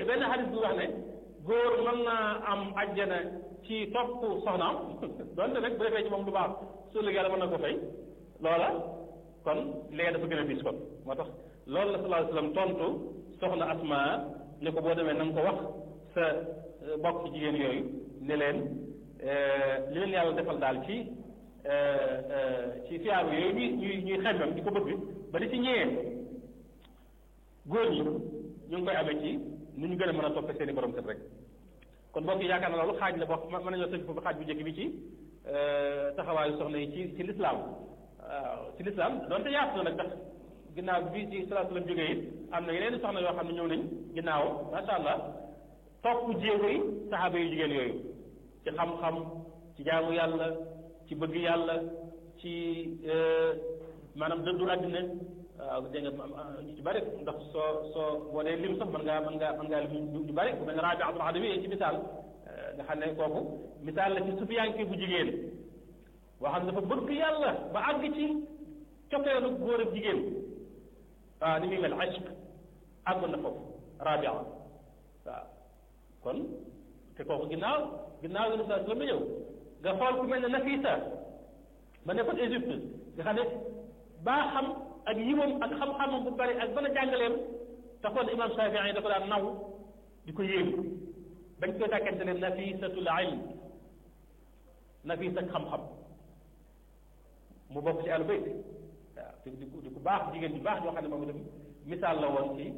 benn xadis bu wax ne góor mën naa am ajjana ci topp soxnaam donte rek bu defee ci moom lu baax su ëllëgee yàlla mën na ko fay loola kon léegi dafa gën a diis kon moo tax loolu la sallallahu alayhi wasallam tontu soxna asma ne ko boo demee na nga ko wax sa bokk ci jigéen yooyu ne leen li leen yàlla defal daal ci ci fiyaaru yooyu ñuy ñuy ñuy xemmem di ko bëgg ba di ci ñëwee góor ñi ñu ngi koy amee ci nu ñu gën a mën a toppe seen i borom kër rek kon mbokk yi yaakaar na loolu xaaj la boo mën nañoo tënk foofu xaaj bu njëkk bi ci taxawaayu soxna yi ci ci lislaam waaw ci lislaam donte yaatu na nag ndax ginnaaw bi ci sallallahu alayhi wasallam jógee it am na yeneen soxna yoo xam ne ñëw nañ ginnaaw macha allah topp jéego yi saxaaba yu jigéen yooyu ci xam-xam ci jaamu yàlla ci bëgg yàlla ci maanaam dëddu àddina waaw dégg nga ñu ci bëri ndax soo soo boo dee lim sax mën ngaa mën ngaa mën ngaa lim ñu bëri ku mel ne Rabi Abdul Adawi ci misaal nga xam ne kooku misaal la ci sufiyanke bu jigéen boo xam ne dafa bëgg yàlla ba àgg ci cofeelu góor ak jigéen waaw ni muy mel ashq àggoon na foofu Rabi waaw kon te kooku ginnaaw ginnaaw yi sa la ñëw nga xool ku mel ne Nafisa ba nekkoon Égypte nga xam ne baa xam ak yiwam ak xam-xamam bu bari ak bana jàngaleem taxoon imam Shafii da ko daan naw di ko yéem bañ koy tàkkante ne nafisatul ilm nafis ak xam-xam mu bokk ci àllu bayt waaw te di ko di ko baax jigéen bi baax ñoo xam ne moom itam misaal la woon ci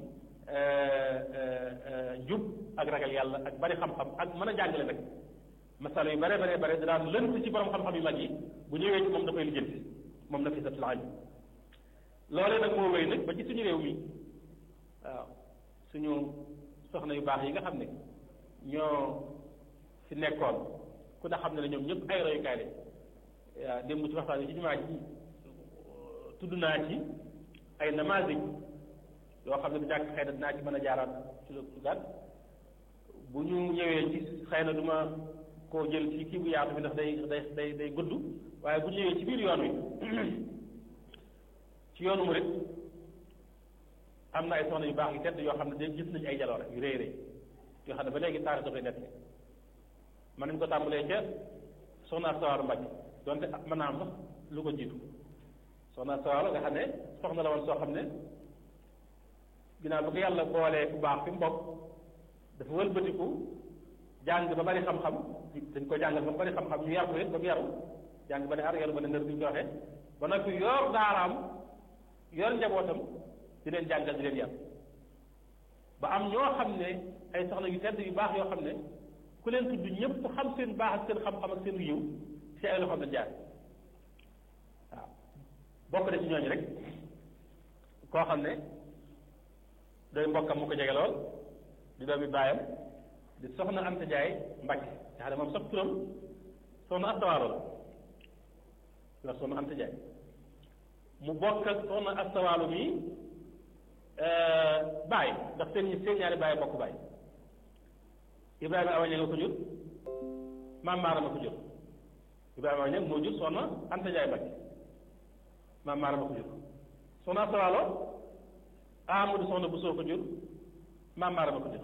njub ak ragal yàlla ak bari xam-xam ak mën a jàngale nag masala yu bare bare bare da daan lënt ci borom xam-xam yu mag yi bu ñëwee ci moom dafay lijjanti moom nafisatul ilm loolee nag moo wéy nag ba ci suñu réew mi waaw suñu soxna yu baax yi nga xam ne ñoo fi nekkoon ku ne xam ne ne ñoom ñëpp ay royukaay lañ waaw démb ci waxtaan yi ci jumaa ji tudd naa ci ay namazij yoo xam ne du jàkk xëy na dinaa ci mën a jaaraat ci lu gàtt bu ñu ñëwee ci xëy na du ma koo jël ci kii bu yaatu bi ndax day day day day gudd waaye bu ñu ñëwee ci biir yoon wi ci yoonu murit am na ay soxna yu baax yu tedd yoo xam ne de gis nañu ay jaloore yu rëy rëy yoo xam ne ba léegi taarix dafay nett mën nañu ko tàmbalee ca soxna Sawaalu Mbàkke donte mën naa am sax lu ko jiitu soxna Sawaalu nga xam ne soxna la woon soo xam ne ginnaaw ba ko yàlla boolee ku baax fi mu bokk dafa wëlbatiku jàng ba bari xam-xam dañ ko jàngal ba bari xam-xam ñu yar ko it ba mu yaru jàng ba ne ar yaru ba ne ndër bi ñu ko waxee ba noppi yor daaraam yor njabootam di leen jàngal di leen yar ba am ñoo xam ne ay soxna yu tedd yu baax yoo xam ne ku leen tudd ñëpp xam seen baax ak seen xam-xam ak seen yiw ci ay loxoom la jaar waaw bokk na ci ñooñu rek koo xam ne day mbokkam mu ko jege lool di doomi baayam di soxna Anta Njaay Mbàkke nga xam ne moom sax turam soxna astawaalo la la soxna Anta Njaay mu bokk ak soxna astawaalo mi baay ndax seen seen ñaari baay bokk baay Ibrahima awaña nga ko jur maam Maarama ko jur Ibrahima awaña moo jur soxna Anta Njaay Mbàkke maam Maarama ko jur soxna astawaalo Amadou soxna Bousso ko jur maam Maarama ko jur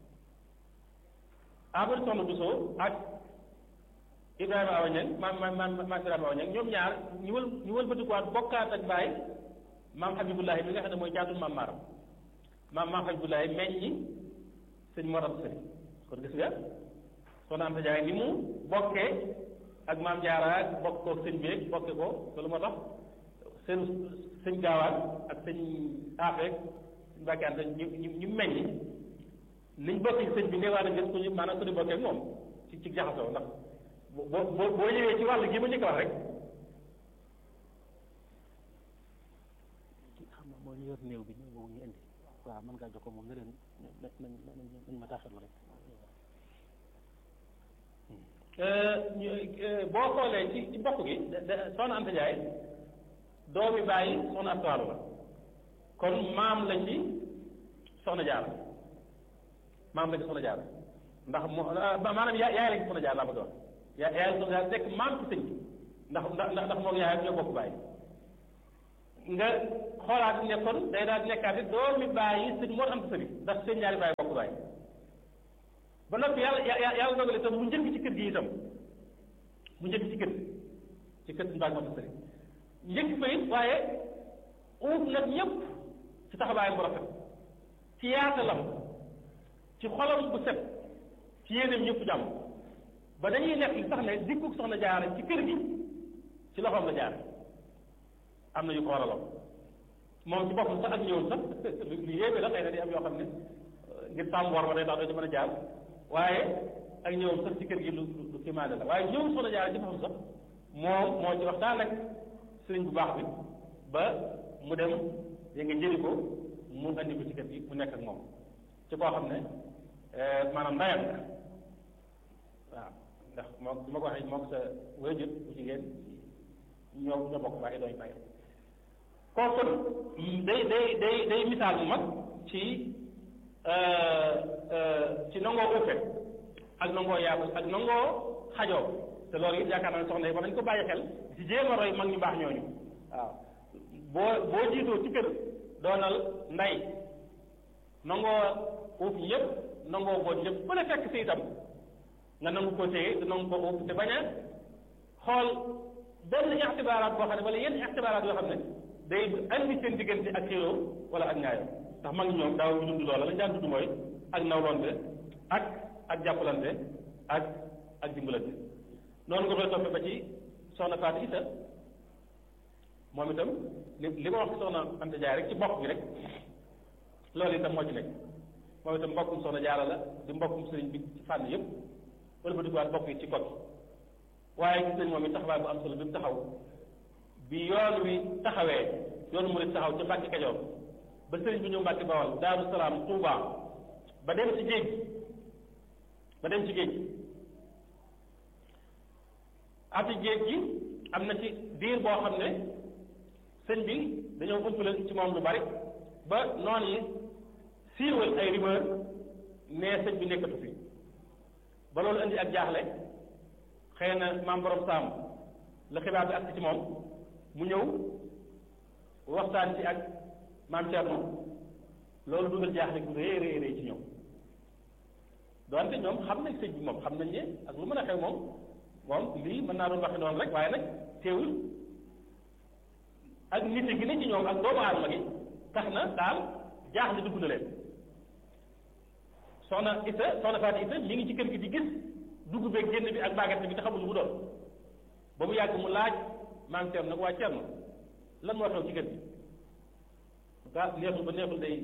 Amadou soxna Bousso ak Ibrahima Awa Niang maam maam maam maam Ibrahima Awa Niang ñoom ñaar ñu wël ñu wëlbatikuwaat bokkaat ak baay maam Habibullahi mi nga xam ne mooy jaatul maam Maaram maam maam Habibullahi meññi sëñ Mor Anta Sali kon gis nga soxna Anta Jaay ni mu bokkee ak maam Jaara ak bokk koog sëñ beeg bokke ko loolu moo tax seen sëñ gaawaan ak sëñ Afeek sëñ Mbàkke Anta ñu ñu ñu meññi niñ bokk ci sëñ bi nee waa na ngeen ko ñu maanaam suñu bokkee moom ci ci jaxasoo ndax boo boo boo ñëwee ci wàll gi ma njëkk a wax rek xam nga moo ñu yor néew bi ñëw boobu ñu indi waaw mën ngaa jox ko moom ne leen nañ nañ nañ ma taaxal rek boo xoolee ci ci mbokk gi soxna Anta Njaay doomi bàyyi soxna Astuwaalu la kon maam la ci soxna Jaara maam la ci soxna Jaara ndax moo maanaam yaay yaay la ci soxna Jaara laa bëgg a wax yaay yaay la soxna Jaara nekk maam ci sëñ bi ndax ndax ndax moom yaayam ñoo bokk bàyyi nga xoolaat ne kon day daal nekkaat it doomi bàyyi sëñ moo am sëri ndax seen ñaari bàyyi bokk bàyyi ba noppi yàlla yàlla dogal itam mu njëkk ci kër gi itam mu njëkk ci kër ci kër mbaag ma sëriñ njëkk fa it waaye uuf nag ñëpp ci taxawaayam bu rafet ci yaatalam ci xolam bu set ci yéeneem ñëpp jàmm ba dañuy nekk li sax ne dikkug soxna jaara ci kër gi ci loxoom la jaar am na yu ko waraloon moom ci boppam sax ak ñëwul sax lu yéeme la xëy na di am yoo xam ne ngir sàmm war ma day tax doo ci mën a jaar waaye ak ñëwam sax ci kër gi lu lu kimaane la waaye ñëwul soxna jaara ci boppam sax moom moo ci waxtaan ak sëriñ bu baax bi ba mu dem ya nga jëli ko mu andi ko ci kër gi mu nekk ak moom ci koo xam ne maanaam ndayam waaw ndax moo bi ma ko waxee moo ko sa wéjut bu jigéen ñoo ñoo bokk bàyyi dooñu bàyyi kooku day day day day misaal bu mag ci ci nangoo ufe ak nangoo yaatu ak nangoo xajoo te loolu it yaakaar naa ne soxna yi war nañu ko bàyyi xel ci jéem a roy mag ñu baax ñooñu waaw boo boo jiitoo ci kër doonal nday nangoo uuf ñëpp nangoo boot ñëpp bu ne fekk si itam nga nangu ko téye te nangu ko uuf te bañ a xool benn ixtibaaraat boo xam ne wala yenn ixtibaaraat yoo xam ne day andi seen diggante ak xéeroo wala ak ñaayoo ndax mag ñoom daaw ñu dund loola lañ daan dund mooy ak nawlonte ak ak jàppalante ak ak dimbalante noonu nga koy toppee ba ci soxna Fatou Issa moom itam li li ma wax ci soxna Anta Jaay rek ci mbokk bi rek loolu itam moo ci nekk moom itam mbokkum soxna Jaara la di mbokkum sëriñ bi ci fànn yëpp wala ba duggaat mbokk yi ci kot waaye gis nañ moom it taxawaay bu am solo bi mu taxaw bi yoon wi taxawee yoonu murid taxaw ca Mbàkke Kajoor ba sëriñ bi ñëw Mbàkke Bawal Daaru Salaam Tuuba ba dem ci géej ba dem ci géej ati géej gi am na ci diir boo xam ne sëñ bi dañoo umpale ci moom lu bari ba noon yi siiwal ay rumeur ne sëñ bi nekkatu fi ba loolu indi ak jaaxle xëy na maam borom saam la xibaar bi ak ci moom mu ñëw waxtaan ci ak maam Thierno loolu dugal jaaxle gu rëy rëy rëy ci ñoom doonte ñoom xam nañ sëñ bi moom xam nañ ne ak lu mën a xew moom moom lii mën naa doon waxe noonu rek waaye nag teewul ak nit gi ne ci ñoom ak doomu aadama gi tax na daal jaaxle dugg na leen soxna Issa soxna Fatou Issa mi ngi ci kër gi di gis dugg beeg génn bi ak bàggante bi te xamul lu mu doon ba mu yàgg mu laaj maam Thierno nag waa Thierno lan moo xew ci kër gi gaa neexul ba neexul day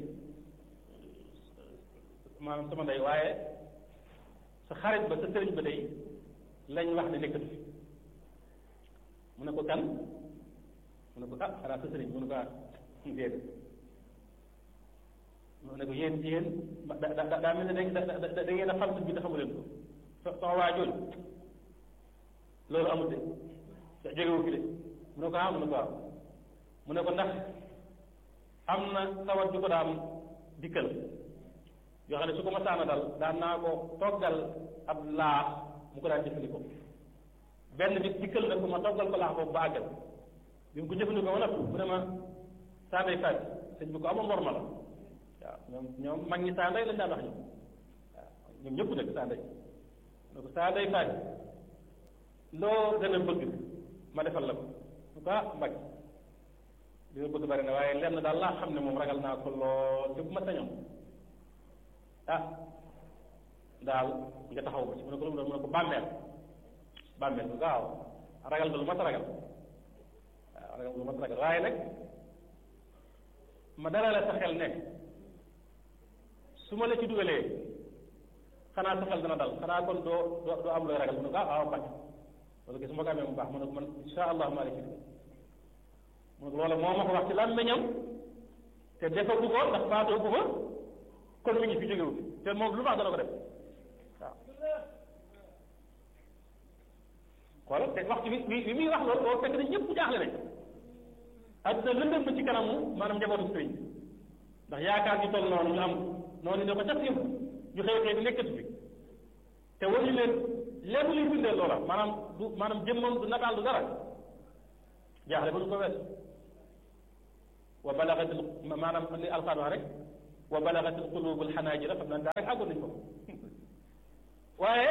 maanaam sama ndey waaye sa xarit ba sa sëriñ ba day lañ wax ne nekkatu fi mu ne ko kan mu ne ko ah xanaa sa sëriñ mu ne ko ah déedéet mu ne ko yéen yéen da da daa mel ne da da da ngeen a xam bi te xamu leen ko so sama waa jooju loolu amul de jógewu fi de mu ne ko ah mu ne ko waaw mu ne ko ndax am na tawat ju ko daan dikkal yoo xam ne su ko masaana dal daan naa ko toggal ab laax mu ko daan jëfandikoo benn bis dikkal na ko ma toggal ko laax boobu ba àggal bi mu ko jëfandikoo ma nag mu ne ma saa day faj sëñ bi ko amoon worma la waaw ñoom ñoom mag ñi saa ndey lañ daan wax ñoom waaw ñoom ñëpp nag saa ndey ne ko saa day faj loo gën a bëgg ma defal la ko su ko ah mbag li nga bëgg bari na waaye lenn daal laa xam ne moom ragal naa ko lool te bu ma sañoon ah daal nga taxaw ko ci mu ne ko lu mu doon mu ne ko bàmmeel bàmmeel bu gaaw ragal nga lu mat a ragal waaw ragal nga lu mat a ragal waaye nag ma dara la sa xel ne su ma la ci dugalee xanaa sa xel dana dal xanaa kon doo doo doo am looy ragal mu ne ko ah waaw mbàcc loolu gis ma ko amee mu baax mu ne ko man insha allah maa la ci dugal mu ne ko loola moo ma ko wax ci làmmiñam te defagu ko ndax faatoo ko fa kon mi ngi fi jógewu te moom lu baax dana ko def waaw xoolal te waxtu bi bi bi muy wax loolu boo fekk na ñëpp jaaxle nañ adduna lëndëm na ci kanamu maanaam njabootu sëriñ ndax yaakaar ñu toll noonu ñu am noonu ne ko cas yëpp ñu xëy xëy di nekkatu fi te waruñu leen lépp luy bindee loola maanaam du maanaam jëmmam du nataal du dara jaaxle ba du ko wees wa balagatil maanaam li alxaan wax rek wa balagatil qulubul xanaajira xam naa daa rek àggoon nañ ko waaye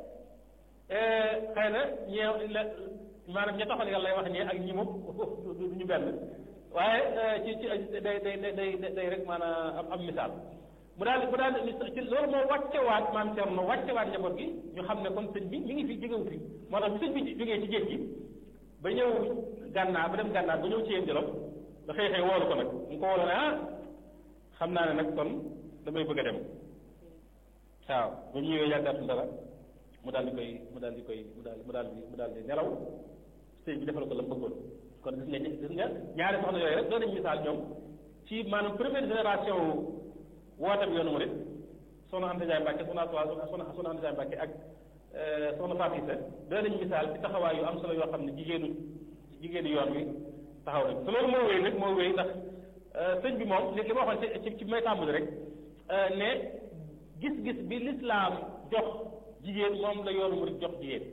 xëy na ñeew la maanaam ña taxal yàlla lay wax ñee ak ñi moom du ñu benn waaye ci ci day day day day rek maanaam am am misaal mu daal mu daal ci loolu moo wàccewaat maam Cerno wàccewaat njaboot gi ñu xam ne kon sëñ bi mi ngi fi jógewu fi moo tax bi sëñ bi jógee ci géej gi ba ñëw gànnaar ba dem gànnaar ba ñëw ci yéen jolof da xëy xëy woolu ko nag mu ko woolu ne ah xam naa ne nag kon damay bëgg a dem waaw ba mu ñëwee yàggaatul dara mu daal di koy mu daal di koy mu daal mu daal di mu daal di nelaw sëñ bi defal ko la mu bëggoon kon gis nga gis nga ñaari soxna yooyu rek doon nañu misaal ñoom ci maanaam première génération wootam yoonu murid soxna Anta Ndiaye Mbacke soxna soxna soxna Anta Ndiaye Mbacke ak soxna Fatou Issa doon nañu misaal ci taxawaay yu am solo yoo xam ne jigéenu jigéenu yoon wi taxaw nañ te loolu moo wéy nag moo wéy ndax sëñ bi moom li li ma waxoon ci ci may tàmbali rek ne gis-gis bi lislaam jox jigéen moom la yoonu murid jox jigéen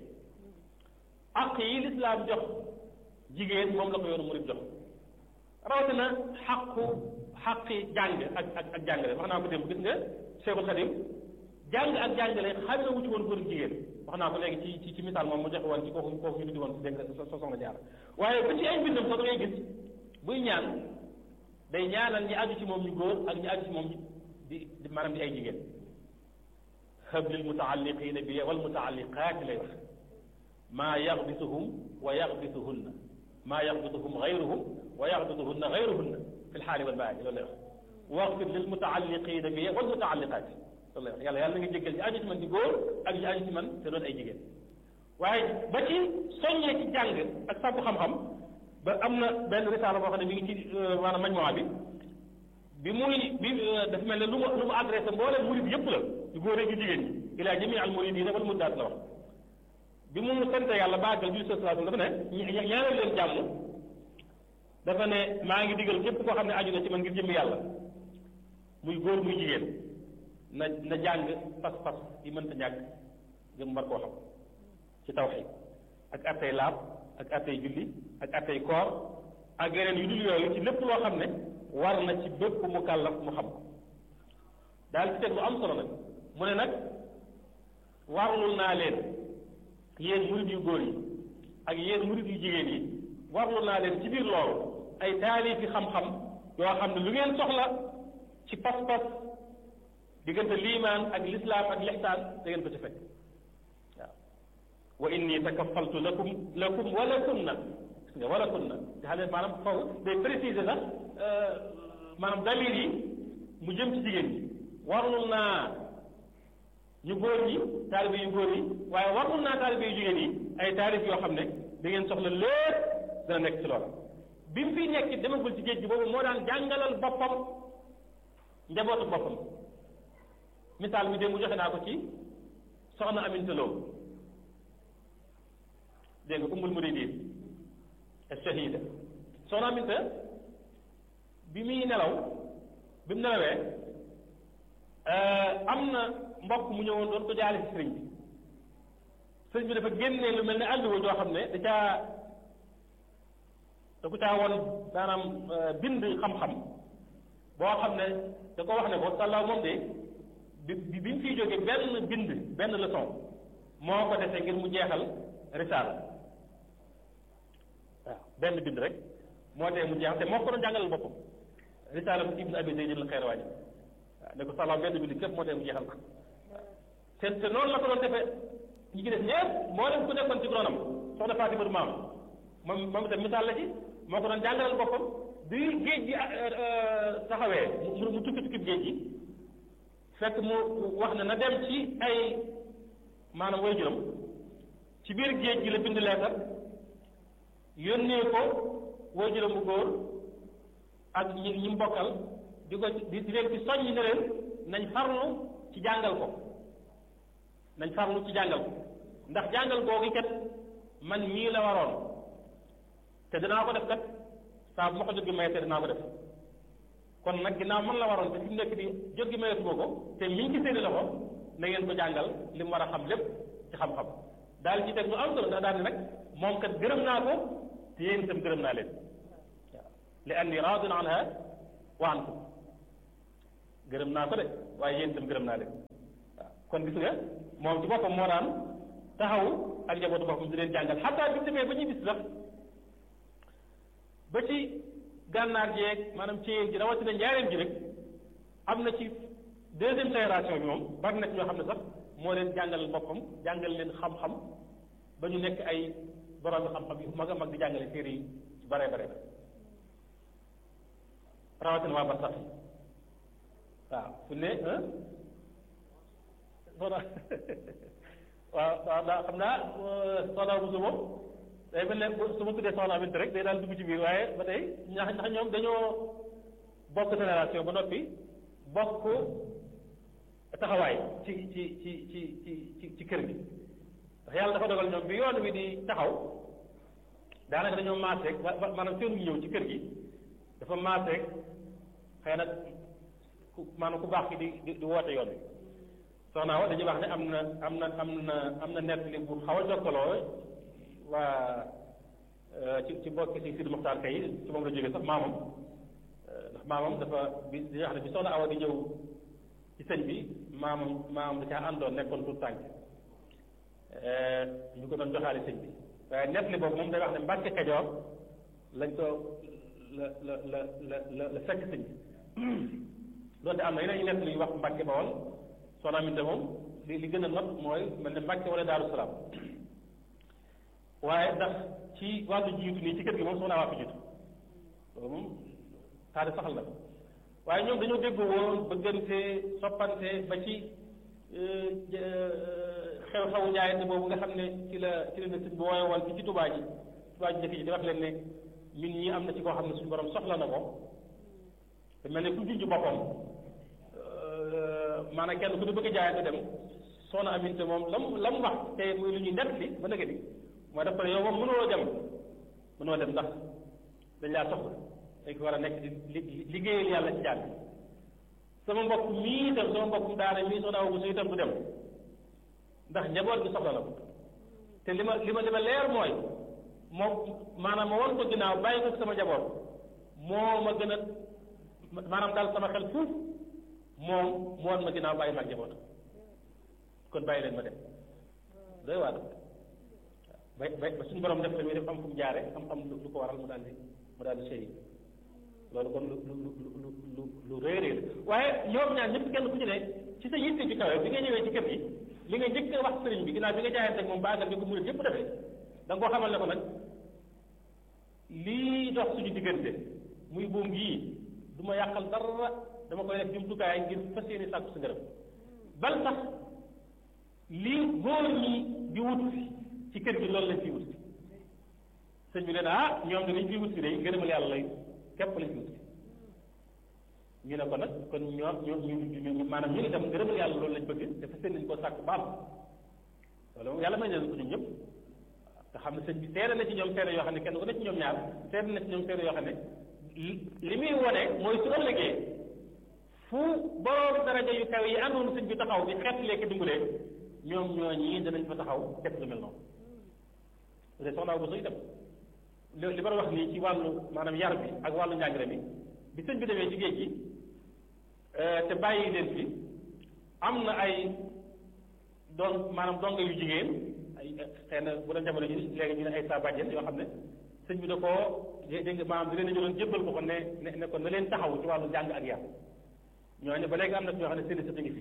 àq yi lislaam jox jigéen moom la ko yoonu murid jox rawatina xaqu xaqi jàng ak ak ak jàngale wax naa ko démb gis nga Cheikhul Khadim jàng ak jàngale xam na wuti woon góor jigéen wax naa ko léegi ci ci ci misaal moom mu joxe woon ci kooku kooku ñu tuddi woon dégg nga so soxna jaar waaye ba ci ay mbindam sax da ngay gis buy ñaan day ñaanal ñi aju ci moom ñu góor ak ñi aju ci moom di di maanaam di ay jigéen hab lil mutaalliqina bi wal mutaalliqaati lay wax maa yaxbituhum wa yaxbituhunna maa yaxbituhum gayruhum wa yaxbituhunna gayruhunna fi lxaali wal baadi loolu lay wax waxfir lil mutaalliqina bi wal mutaalliqaati loolu lay wax yàlla yàlla na nga jéggal ñi aju ci man di góor ak ñi aju ci man te doon ay jigéen waaye ba ci soññee ci jàng ak sàkku xam-xam ba am na benn risaala boo xam ne mi ngi ci maanaam majmuwa bi bi muy bi dafa mel ne lu mu lu mu adressé mbooleem murid yëpp la yu góor ak yu jigéen ñi ilaa jamii al muridina wal muridaat la wax bi mu sant yàlla baagal bi sallallahu dafa ne ñaanal leen jàmm dafa ne maa ngi digal képp koo xam ne aju na ci man ngir jëmm yàlla muy góor muy jigéen na na jàng pas-pas yi mënta ñàkk ngir war koo xam ci tawxiid ak attey laab ak attey julli ak attey koor ak yeneen yu dul yooyu ci lépp loo xam ne war na ci bépp mu kàllaf mu xam ko daal ci teg lu am solo nag mu ne nag warlul naa leen yéen murid yu góor yi ak yéen murid yu jigéen yi warlul naa leen ci biir loolu ay taalifi xam-xam yoo xam ne lu ngeen soxla ci pas-pas diggante liimaan ak lislaam ak lixsaan da ngeen ko ci fekk waaw wa inni takafaltu lakum lakum wala kunna gis nga wala kunna nga xam ne maanaam foofu day préciser sax maanaam damir yi mu jëm ci jigéen ñi warlul naa ñu góor ñi taalibe yu góor yi waaye warlul naa taalibe yu jigéen yi ay taalif yoo xam ne da ngeen soxla lépp dana nekk ci loola bi mu fiy nekk demagul ci géej gi boobu moo daan jàngalal boppam njabootu boppam misaal mi démb joxe naa ko ci soxna Aminta Lo dégg nga ummul muridin shahida soxna Aminta bi muy nelaw bi mu nelawee am na mbokk mu ñëwoon doon ko jaale ci sëriñ bi sëriñ bi dafa génnee lu mel ne àlluwa joo xam ne da caa da ko caa woon maanaam bind xam-xam boo xam ne da ko wax ne ko sàllaaw moom de bi bi bi mu fiy jógee benn bind benn leçon moo ko dese ngir mu jeexal risaala waaw benn bind rek moo tee mu jeexal te moo ko doon jàngalal boppam risaala bu ibn abi zayd al xayrawaan waaw ne ko sàllaaw benn bind képp moo tee mu jeexal ko te te noonu la ko doon defee ñi ci def ñëpp moo leen ku nekkoon ci ronam soxna Fatima du maam moom moom itam misaal la ci moo ko doon jàngalal boppam bi géej gi taxawee mu mu tukki tukki géej gi fekk mu wax ne na dem ci ay maanaam way juróom ci biir géej gi la bind leetar yónnee ko way juróom bu góor ak ñi ñi mbokkal di ko di di leen ci soññ ne leen nañ farlu ci jàngal ko nañ farlu ci jàngal ko ndax jàngal googu kat man mii la waroon te dinaa ko def kat saa bu ma ko jot gi mayete dinaa ko def kon nag ginnaaw man la waroon te fi mu nekk di jot gi mayetu ko te mi ngi ci seeni loxo na ngeen ko jàngal li mu war a xam lépp ci xam-xam daal ci teg lu am solo daal di nag moom kat gërëm naa ko te yéen itam gërëm naa leen waaw li anni raadin anha wa ankum gërëm naa ko de waaye yéen itam gërëm naa leen waaw kon gis nga moom ci boppam moo daan taxaw ak njabootu boppam di leen jàngal xataa bi mu demee ba ñuy bis sax ba ci gànnaar jeeg maanaam ci ji rawatina njaareem ji rek am na ci deuxième génération bi moom bari na ci ñoo xam ne sax moo leen jàngal boppam jàngal leen xam-xam ba ñu nekk ay borom xam-xam yu mag a mag di jàngale téere yi ci bare bare rawatina waa Barsax yi waaw fu ne soxna waaw waaw daa xam naa soxna Bousso moom day mel ne su ma tuddee soxna Aminta rek day daal dugg ci biir waaye ba tey ñax ndax ñoom dañoo bokk génération ba noppi bokk taxawaay ci ci ci ci ci ci ci kër gi ndax yàlla dafa dogal ñoom bi yoon wi di taxaw daanaka dañoo maaseeg maanaam seenu ñëw ci kër gi dafa maaseeg xëy na ku maanaam ku baax ki di di woote yoon wi soxna wa dañuy wax ne am na am na am na am na nett li bu xaw a jokkaloo waa ci ci bokki si Sidi Moxtaar kay ci moom la jógee sax maamam ndax maamam dafa bi di wax ne bi soxna awa di ñëw ci sëñ bi maamam maamam da caa àndoon nekkoon tout tànk ñu ko doon joxaale sëñ bi waaye nett li boobu moom day wax ne Mbàkke Kajoor lañ ko la la la la la la fekk sëñ bi doonte am na yeneen nett li wax Mbàkke Bawol soxna Aminta moom li li gën a not mooy mel ne Mbàkke wala Daaru Salaam waaye ndax ci wàllu jiitu nii ci kër gi moom soxna waa fi jiitu loolu moom taari saxal na waaye ñoom dañoo dégg woon bëggante soppante ba ci xew-xewu njaayante boobu nga xam ne ci la ci la ne sëñ bi wooye woon ci ci tubaa ji tubaa ji njëkk ji di wax leen ne ñun ñi am na ci koo xam ne suñu borom soxla na ko te mel ne ku junj boppam maanaam kenn ku di bëgg jaayante dem soxna aminte moom lam la mu wax te muy lu ñuy nett li ba nëgë ni mooy def ko ne yow moom mënoo dem mënoo dem ndax dañ laa soxla dañ ko war a nekk di liggéeyal yàlla ci jàng sama mbokk mii itam sama mbokk daara mii soxna aw bu su itam du dem ndax njaboot gi soxla na ko te li ma li ma li ma leer mooy moom maanaam ma won ko ginnaaw bàyyi ko sama njaboot moo ma gën a maanaam daal sama xel fuuf moom mu won ma ginnaaw bàyyi ma ak njaboot kon bàyyi leen ma dem doy waa ba ba ba suñu borom def tamit def am fu mu jaare am am lu ko waral mu daal di mu daal di sëy loolu kon lu lu lu lu lu réeréer la waaye ñoom ñaar ñëpp kenn ku ci ne ci sa yitte ci kawe bi nga ñëwee ci kër gi li nga njëkk a wax sëriñ bi ginnaaw bi nga jaayante ak moom baagal bi ko murit yëpp defee da nga koo xamal ne ko nag lii dox suñu diggante muy buum gii du ma yàqal dara dama koy def jumtukaay ngir fas yéene sàkku sa ngërëm bal sax lii góor ñi di wut ci kër gi loolu lañ fi wut sëñ bi nee na ah ñoom danañ fi wut si day ngërëmal yàlla lay képp lañ fi wut ñu ne ko nag kon ñoo ñoo ñu maanaam ñu itam ngërëmal yàlla loolu lañ bëgg dafa seen nañ koo sàkk baam loolu moom yàlla may na ko ñun ñëpp te xam ne sëñ bi seere na ci ñoom seere yoo xam ne kenn ku ne ci ñoom ñaar seere na ci ñoom seere yoo xam ne li muy wone mooy su ëllëgee fu borom daraja yu kaw yi àndoon sëñ bi taxaw di xeet lekk dimbalee ñoom ñoo ñii danañ fa taxaw def lu mel noonu te soxnaa bu so itam li ma wax nii ci wàllu maanaam yar bi ak wàllu njàngale mi bi sëñ bi demee ci géej gi te bàyyi leen fi am na ay doon maanaam donga yu jigéen ay xëy na bu doon jamono ji léegi ñu ne ay saa bàjjen yoo xam ne sëñ bi da koo dégg nga maanaam di leen jëloon jébbal ko ko ne ne ne ko na leen taxaw ci wàllu njàng ak yar ñooñu ba léegi am na ñoo xam ne seen i sët ngi fi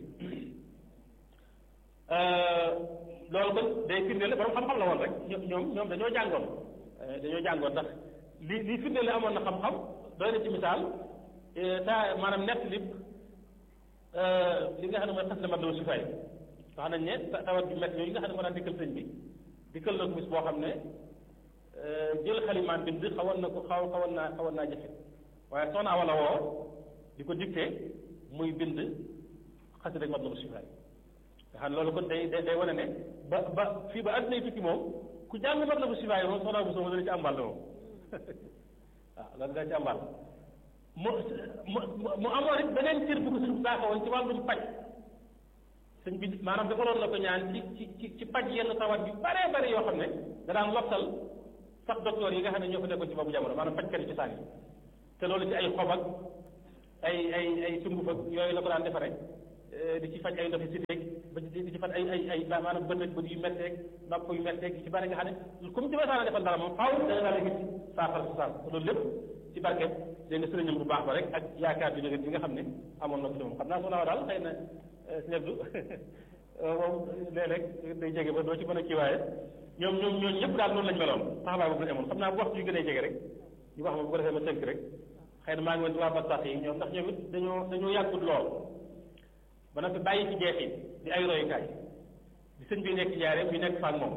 loolu kon day firndeel borom xam-xam la woon rek ñoom ñoom dañoo jàngoon dañoo jàngoon ndax li li firndeel amoon na xam-xam doy na ci misaal taa maanaam nett li li nga xam ne mooy xas na mat la sifaay wax nañ ne tawat bi métti yooyu nga xam ne moo daan dikkal sëñ bi dikkal na ko bis boo xam ne jël xalimaan bind xawoon na ko xaw xawoon naa xawoon naa jafe waaye soxna wala woo di ko dicté muy bind xas rek mat la sifaay nga xam ne loolu kon day day day wane ne ba ba fii ba àddina tukki moom ku jàng mat la bu sifaay moom soxna bu sooma dana ci àmbal moom waaw loolu dana ci àmbal mu mu mu amoon it beneen cër bu ko suñ saaxawoon ci wàllum paj sëñ bi maanaam defaloon na ko ñaan ci ci ci ci paj yenn tawat bi bare bare yoo xam ne da daan lottal sax docteur yi nga xam ne ñoo fa nekkoon ci boobu jamono maanaam pajkat yi ci saan yi te loolu ci ay xob ak ay ay ay sunguf ak yooyu la ko daan defare di ci faj ay ndoxi si teeg ba di di ci faj ay ay ay maanaam bët ak bët yu metteeg nopp yu metteeg yu ci bari nga xam ne comme ci masaana defal dara moom faaw da nga daal di gis saafara si saafara loolu lépp ci barke dégg nga sëriñam bu baax ba rek ak yaakaar bi nga bi nga xam ne amoon na ko ci moom xam naa su naaw daal xëy na si ñebdu moom léeg-léeg day jege ba doo ci mën a kii waaye ñoom ñoom ñooñu ñëpp daal noonu lañ meloon taxawaay boobu lañ amoon xam naa bu waxtu yu gën a jege rek ñu wax ma bu ko defee ma tënk rek xëy na maa ngi woon ci waa Bastax yi ñoom ndax ñoom it dañoo dañoo yàggut lool ba noppi bàyyi ci jeexit di ay royukaay di sëñ bi nekk jaaree bi nekk faak moom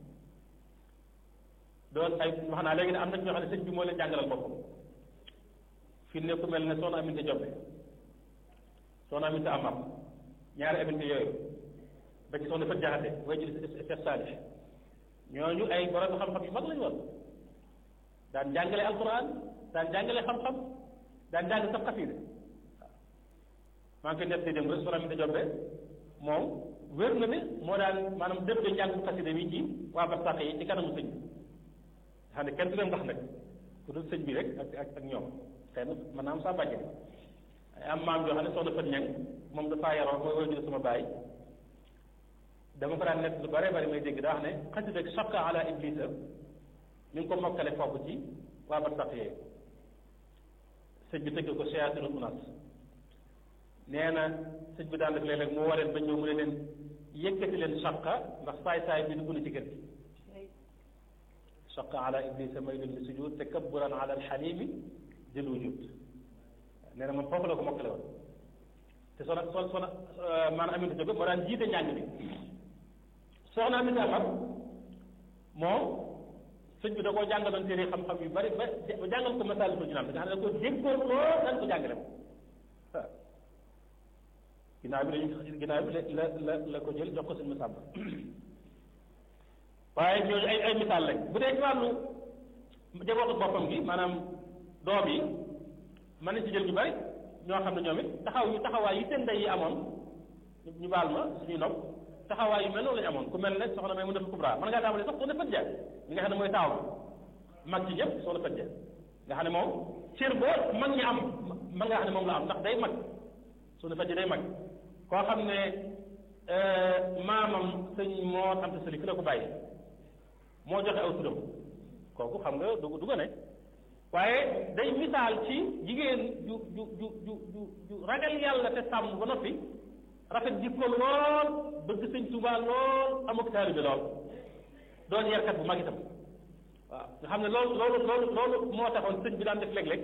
doon ay wax naa léegi ne am na ñoo xam ne sëñ bi moo leen jàngalal boppam fi ne ku mel ne soxna Aminta Jobbe soxna Aminta Amar ñaari Aminta yooyu ba ci soxna Fat Jaxate way ci Cheikh Salih ñooñu ay borom xam-xam yu mag lañu woon daan jàngale alquran daan jàngale xam-xam daan jàng sax xasida maa ngi koy def di dem rek soxna Aminta Jobbe moom wér na ne moo daan maanaam def de njàng xasida bi ci waa Bastax yi ci kanamu sëñ bi xam ne kenn du leen wax nag ku dul sëñ bi rek ak ak ak ñoom xëy na mën naa am saa bàjje am maam joo xam ne soxna Fat Ñang moom dafaa yaroo mooy wajur sama baay dama ko daan nekk lu bare bari may dégg daa wax ne xasida ak shaqqa ala iblisa ñu ngi ko mokkale foofu ci waa Bastax yee sëñ bi tëgg ko shayatinul unas nee na sëñ bi daan def léeg-léeg mu wareen ba ñëw mu ne leen yëkkati leen shaqqa ndax saay-saay bi dugg na ci kër gi shaqqa ala iblisa maylun li sujud takabburan ala alxalimi jël wujud nee na moom foofu la ko mokkale woon te sona so sona maanaam Aminata Jóob moo daan jiite njàng bi soxna Aminata Amar moom sëñ bi da koo jàngaloon téere xam-xam yu bari ba ba jàngal ko Masaalikul Jinaan nga xam ne da ko déggoon lool daan ko jàngale moom waaw ginnaaw bi dañu ginnaaw bi la la la ko jël jox ko sëñ Masamba waaye ñooñu ay ay misaal lañ bu dee ci wàllu jabootu boppam gi maanaam doom yi mën nañ ci jël ñu bari ñoo xam ne ñoom it taxaw yu taxawaay yi seen ndey yi amoon ñu baal ma suñuy nopp taxawaay yu mel noonu lañu amoon ku mel ne soxna may mu def kubra mën ngaa tàmbalee sax soxna Fat Ja mi nga xam ne mooy taaw mag ci ñëpp soxna Fat Ja nga xam ne moom cër boo mag ñi am mën nga xam ne moom la am ndax day mag soxna Fat Ja day mag koo xam ne maamam sëñ moo am te sëli fi la ko bàyyi moo joxe aw turam kooku xam nga du du ne waaye day misaal ci jigéen ju ju ju ju ju ju ragal yàlla te sàmm ba noppi rafet jikko lool bëgg sëñ Tuubaa lool amuk taalibe lool doon yarkat bu mag itam waaw nga xam ne loolu loolu loolu loolu moo taxoon sëñ bi daan def léeg-léeg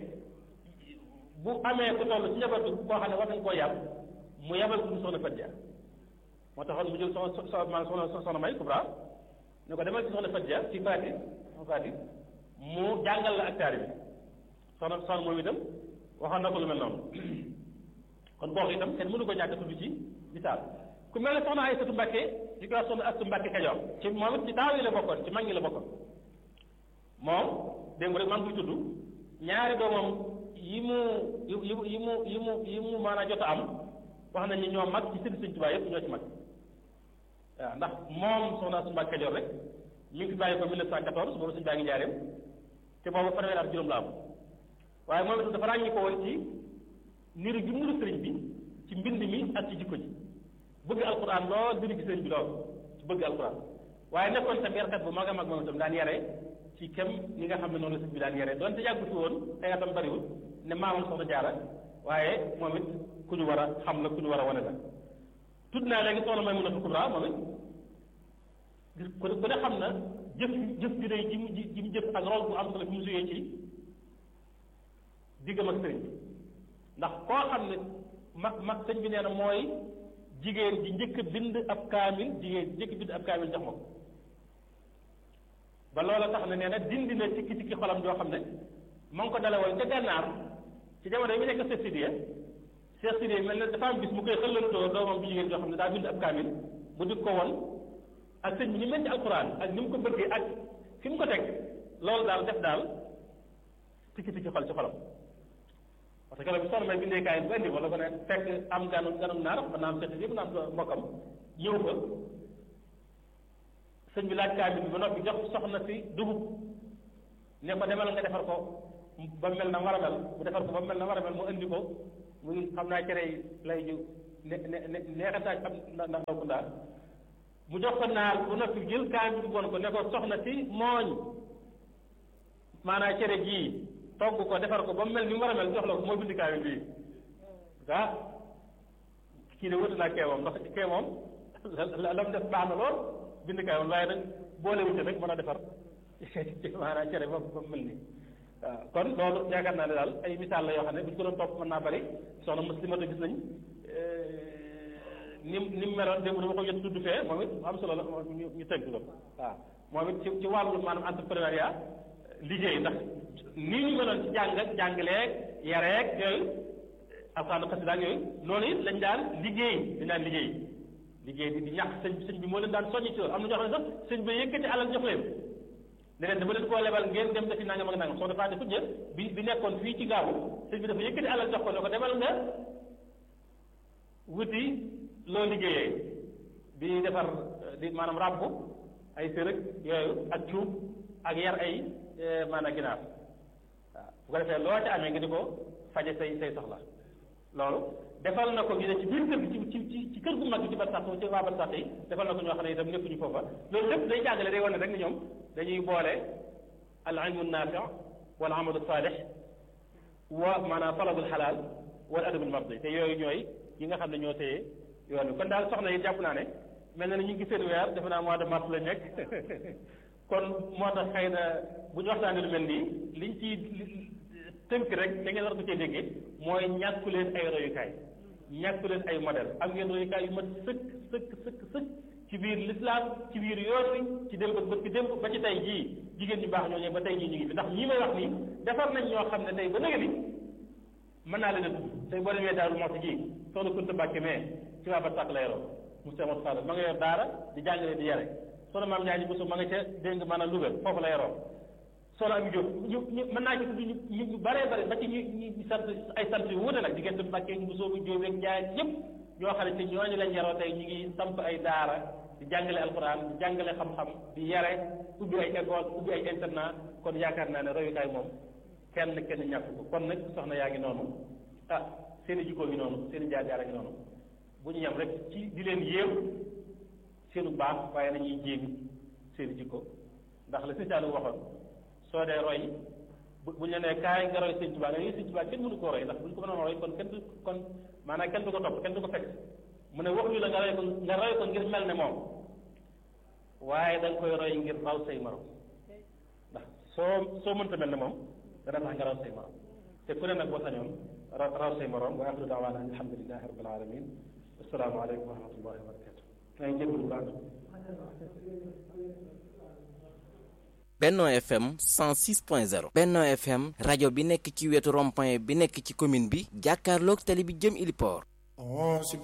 bu amee ku toll ci njabootu koo xam ne war nañ koo yàb mu yabal ko mu soxna Fat Ja moo taxoon mu jël soxna soxna maanaam soxna soxna May Kubra ne ko demal ci soxna Fat Ja ci Faati Faati mu jàngal la ak taari bi soxna soxna moom itam waxoon na ko lu mel noonu kon boobu itam kenn mënu ko ñàkk tudd ci misaal ku mel ne soxna Aysatu Mbàkke di ko wax soxna Astu Mbàkke Kajoor ci moom it ci taaw yi la bokkoon ci mag ñi la bokkoon moom démb rek maa ngi koy tudd ñaari doomam yi mu yi mu yi mu yi mu yi mu maanaam jot a am wax nañ ni ñoo mag ci sëriñ Sëriñ Tuubaa yëpp ñoo ci mag waaw ndax moom soxna Astu Mbàkke Kajoor rek mi ngi fi bàyyi ko 1914 boobu suñu baa ngi njaareem te boobu fanweeri at juróom la am waaye moom itam dafa ràññi ko woon ci niru gi niru sëriñ bi ci mbind mi ak ci jikko ji bëgg alquran lool niru gi sëriñ bi lool ci bëgg alquran waaye nekkoon tam yarkat bu mag a mag moom itam daan yare ci kem ni nga xam ne noonu la sëriñ bi daan yare doonte yàggu fi woon ay atam bariwul ne maamam soxna jaara waaye moom it ku ñu war a xam la ku ñu war a wane la tudd naa léegi soxna may mun a fa kubra moom it gis ku ne ku ne xam na jëf jëf ju rëy ji mu ji mu jëf ak rôle bu am solo bi mu suyee ci diggam ak sëriñ bi ndax koo xam ne ma ma sëñ bi nee na mooy jigéen ji njëkk bind ab kaamil jigéen ji njëkk bind ab kaamil jox ma ko ba loola tax na nee na dindi na tikki tikki xolam joo xam ne ma ngi ko dalawal ca gànnaar ci jamono yi mu nekk Cheikh Sidiya Cheikh Sidiya mel ne dafa am bis mu koy xëllantoo doomam bu jigéen joo xam ne daa bind ab kaamil mu dig ko woon ak sëñ bi ni mel ci alquran ak ni mu ko bëggee ak fi mu ko teg loolu daal def daal tikki tikki xol ci xolam parce que loolu soxna may bindee kaay bu indi wala ko ne fekk am ganu ganum naar mën naa am seet yëpp naa am mbokkam ñëw fa sëñ bi laaj kaay bi ba noppi jox soxna si dugub ne ko demal nga defar ko ba mel na war a mel mu defar ko ba mel na war a mel mu indi ko muy xam naa cere lay ju ne ne ne neexataay am ndax ndaw ku ndaar mu jox ko naar bu noppi jël kaamil bi woon ko ne ko soxna si mooñ maanaam cere jii togg ko defar ko ba mu mel ni mu war a mel jox la ko moo bind kaamil bii ah kii de wuti naa kee moom ndax kee moom la la mu def baax na lool bind kaamil waaye nag boole wuti rek mën a defar maanaam cere ba ba mu mel nii waaw kon loolu yaakaar naa ne daal ay misaal la yoo xam ne bu ñu ko doon topp mën naa bari soxna muslimata gis nañ ni mu ni mu meloon démb dama ko jot tudd fee moom it am solo la ñu ñu tënk ko waaw moom it ci ci wàllu maanaam entrepreneuriat liggéey ndax nii ñu meloon ci jàng ak jàngaleeg yareeg yooyu alxaana xasida ak yooyu noonu it lañ daan liggéey dañ daan liggéey liggéey di di ñàkk sëñ sëñ bi moo leen daan soññi ci loolu am na ñoo xam ne sax sëñ bi yëkkati alal jox leen ne leen dama leen koo lebal ngeen dem defi nangam ak nangam soo defaa defu jë bi bi nekkoon fii ci gaawu sëñ bi dafa yëkkati alal jox ko ne ko demal nga wuti loo liggéeyee di defar di maanaam ràbb ay sërëg yooyu ak cuub ak yar ay maanaam ginaar waaw bu ko defee loo ci amee nga di ko faje say say soxla loolu defal na ko ñu ne ci biir kër gi ci ci ci kër gu mag gi ci bar sax ci waa bar sax yi defal na ko ñoo xam ne itam nekkuñu foofa loolu lépp day jàngale day wane rek ni ñoom dañuy boole al ilmu naafi wal amalu saalix wa maanaam talabul xalaal wal adabul mardi te yooyu ñooy yi nga xam ne ñoo téye yoon bi kon daal soxna yi jàpp naa ne mel na ne ñu ngi seen weer defe naa mois de mars la nekk kon moo tax xëy na bu ñu waxtaanee lu mel nii liñ ci tënk rek da ngeen war ko cee déggee mooy ñàkku leen ay royukaay ñàkku leen ay modèle am ngeen royukaay yu mat sëkk sëkk sëkk sëkk ci biir lislaam ci biir yoon wi ci démb ba ci démb ba ci tey jii jigéen ñu baax ñooñu ba tey jii ñu ngi fi ndax ñii may wax nii defar nañ ñoo xam ne tey ba nëgë ni mën naa leen a tudd tey boo demee daaru moxti ji soxna Kunta Mbàkke mais ci waa ba sàq la yoroo Moussa Moussa Fall ma nga yor daara di jàngale di yare soxna maam Ndiaye Bousso ma nga ca dégg nga maanaam Louga foofu la yoroo soxna Ami Diop ñu ñu mën naa ci tudd ñu ñu baree bare ba ci ñu ñu sant ay sant yu wuute nag diggante Mbàkke Bousso bu Diop ak Ndiaye ñëpp ñoo xam ne te ñooñu lañ yaroo tey ñu ngi samp ay daara di jàngale alquran di jàngale xam-xam di yare ubbi ay école ubbi ay internat kon yaakaar naa ne royukaay moom kenn kenn ñàkk ko kon nag soxna yaa ngi noonu ah seen i jikkoo ngi noonu seen i jaar-jaar a ngi noonu bu ñu yem rek ci di leen yéew seenu baax waaye nañuy jéemi seen i jikko ndax la sëñ Saalum waxoon soo dee roy bu bu ñu la nee kaay nga roy sëñ Tuubaa nga ne sëñ Tuubaa kenn mënu koo roy ndax bu ñu ko mënoon roy kon kenn du kon maanaam kenn du ko topp kenn du ko fekk mu ne wax ñu la nga roy ko nga roy ko ngir mel ne moom waaye da nga koy roy ngir raw say morom ndax soo soo mënta mel ne moom dana tax nga raw say morom te ku ne nag boo sañoon raw raw say morom wa axiru daawaana an alhamdulilahi rabbil alamin assalaamu aleykum wa rahmatullahi wa barakatu maa ngi jégalu baax Benno FM 106.0 Benno FM rajo bi nekk ci wetu rond-point bi nekk ci commune bi jàkkaarloog tali bi jëm Iliport